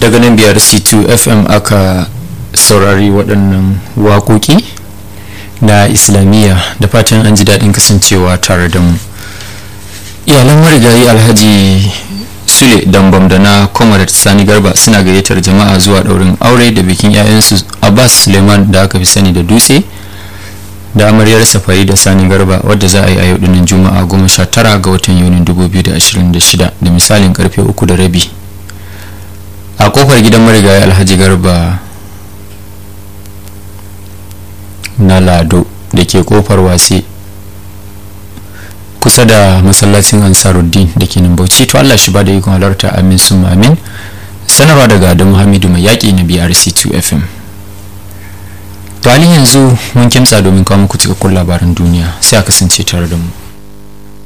daga nan biyar c2 fm aka saurari waɗannan waƙoƙi na islamiyya da fatan an ji daɗin kasancewa tare da mu iyalan marigayi alhaji sule dambam da na comrade sani garba suna gayyatar jama'a zuwa ɗaurin aure da bikin 'ya'yansu abbas suleiman da aka fi sani da dutse da amaryar safari da sani garba wadda za a yi a yau dinnan juma'a goma sha tara ga watan yunin 2026 da misalin karfe uku da rabi a kofar gidan marigayi alhaji garba na lado da ke kofar wase kusa da masallacin ansaruddin da ke nan bauchi to allah shi ba da ikon halarta amin sun amin sanarwa daga adamu hamidu mai yaƙi na brc2 fm to halin yanzu mun kimtsa domin kawo muku cikakkun labaran duniya sai a kasance tare da mu